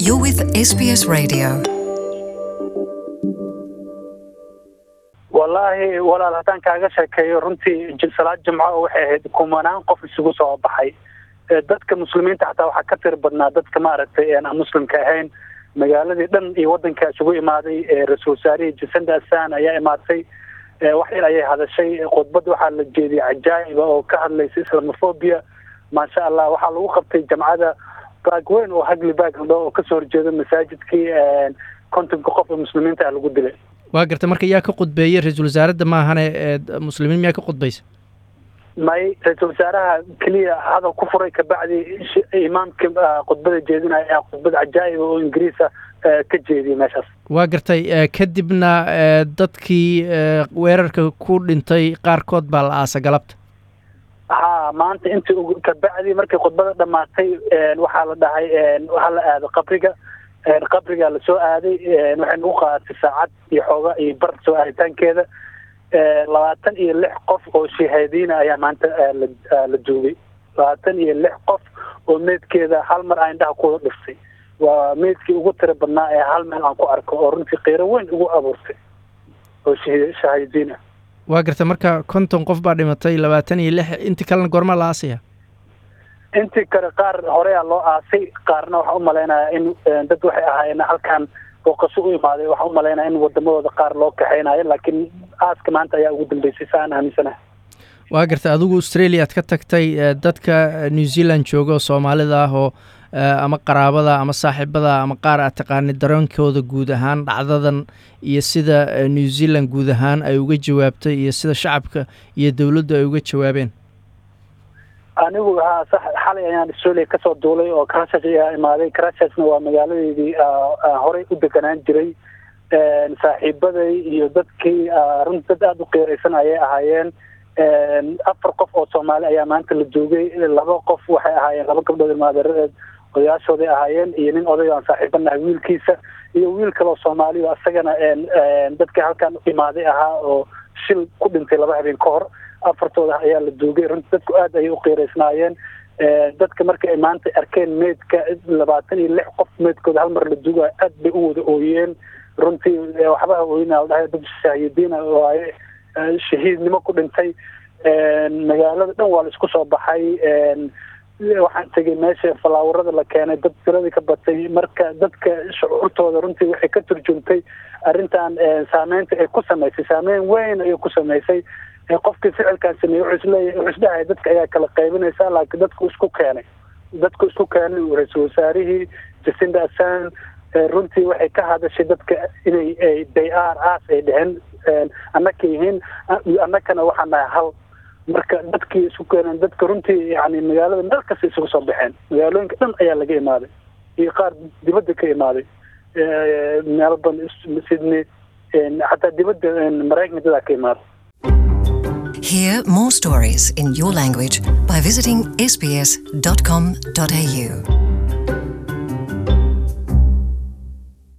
You're with SBS Radio. wallaahi walaal haddaan kaaga sheekeeyo runtii j- salaad jimco waxay ahayd kumanaan qof isugu soo baxay Eh, dadka muslimiinta xataa waxaa ka tiri badnaa dadka maaragtay een aan muslimka ahayn magaaladii dhan iyo wadanka isugu imaaday eh, ra-iisul wasaarihii jacinda assan ayaa imaatay Eh, wax yar ayay hadashay khudbad waxaa la jeediyay cajaa'iba oo ka hadlaysa islamophobia maasha allah waxaa lagu qabtay jamcada baag weyn oo hagli baag la dhaho oo kasoo horjeeda masaajidkii een, kontonka qof oo muslimiinta ah lagu dilay waa garta marka yaa ka qudbeeyey ra-iisul wasaaradda maahane ee d- muslimiin miyaa ka qudbaysa may ra-iisul wasaaraha keliya hadal ku furay kabacdi sh- imaamka ah, khudbada jeedinaya ayaa khudbad cajaa'iba oo ingiriisa ah, ka jeediyay meeshaas waa gartay eh, kadibna eh, dadkii eh, weerarka ku dhintay qaarkood baa la aasa galabta ha maanta intii ugu kabacdi markay khudbada dhamaatay een, waxaa la dhahay een, waxaa la aado qabriga een, qabrigaa lasoo aaday een, waxay nagu qaadatay saacad iyo xooga iyo bar soo aaditaankeeda een, labaatan iyo lix qof oo shahaadiina ayaa maanta ah, la ah, la duugay labaatan iyo lix qof oo meedkeeda hal mar aan indhaha ku dhiftay waa meedkii ugu tira badnaa ee hal meel aan ku arko oo runtii qiiro weyn ugu abuurtay oo shahi- shahaadiin ah waa garta marka konton qof baa dhimatay labaatan iyo lix intii kalena goormaa la aasaya intii kale qaar horeyaa loo aasay qaarna waxaa umalaynaya in eh, dad waxay ahaayeen halkan booqasho u imaaday waxaa umalaynaya in wadamadooda qaar loo kaxeynayo laakiin aaska maanta ayaa ugu dambeysay sa aan aaminsanahay waa garta adigu australia aad ka tagtay eh, dadka eh, new zealand jooga oo soomaalida ah oo eh, ama qaraabada ama saaxiibada ama qaar aad taqaanid dareenkooda guud ahaan dhacdadan iyo sida eh, new zealand guud ahaan ay uga jawaabtay iyo sida shacabka iyo dowladdu ay uga jawaabeen anigu haa sax xalay ayaan australia kasoo duulay oo crashas ayaa imaaday crashasna waa magaaladeedii ah, ah, horey u deganaan jiray Een, saaxiibaday iyo dadkii ah, runti dad aada u qiiraysan ayay ahaayeen Een, afar qof oo soomaali ayaa maanta la joogay laba qof waxay ahaayeen laba gabdhood ilmaadeeradeed odayaashooday ahaayeen iyo nin oday oo aan saaxiibanahay wiilkiisa iyo wiil kale oo soomaali oo asagana een, een, dadka halkan imaaday ahaa oo shil ku dhintay laba habeen ka hor afartooda ayaa la duugay runtii dadku aad ayay u qiiraysnaayeen Ee, dadka marka ay maanta arkeen meedka labaatan iyo lix qof meedkooda hal mar la duugayo aad bay u wada ooyeen runtii ee, waxba ha ooyina dhahay dad shaahidiina waaye ee, shahiidnimo ku dhintay Een, magaalada dhan waa la isku soo baxay Een, waxaan tegay meesha falaawarada la keenay dad tiradii ka batay marka dadka shucuurtooda runtii waxay ka turjumtay arrintan ee, saameynta ay ku samaysay saameyn weyn ayay ku samaysay ee qofkii ficilkan sameeyey wuxuu isleeyahay wuxuu isdhahay dadka ayaa kala qaybinaysa laakiin dadku isku keenay dadku isku keenay uu ra-iisul wasaarihii jacinda assan ee runtii waxay ka hadashay dadka inay ay they are us ay dheheen Een, annaka yihiin a- annakana waxaan nahay hal marka dadkii isku keeneen dadka runtii yani magaalada meel kasta isugu soo baxeen magaalooyinka dhan ayaa laga imaaday iyo qaar dibadda ka imaaday Ee, melbourne sydney Een, xataa dibadda een, maraykanka dadaa ka imaaday Hear more stories in your language by visiting sbs.com.au.